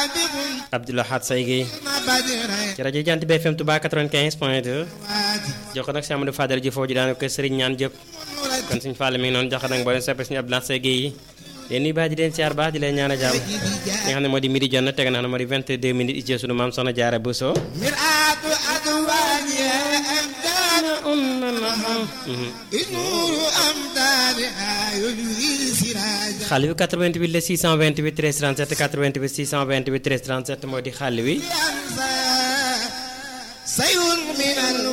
Abdoulahat Say Guèye ci rajo Jant bi FM Touba 95 point 2 jox ko nag si Amadou Fadel ji foofu ji daanaka kër Serigne ñaan jëpp kon suñu fàlle mi ngi noonu jox ko nag boo leen soppee suñu Abdoulahat Say Guèye yi leen nuyu baax di leen siyaar baax di leen ñaan a jàmm li nga xam ne moo di midi jot na teg na xam ne moo di 22 minutes ici sunu maam soxna Jaara Bousso xale bi 88 la 628 13 37 88 628 13 37 moo di xale wi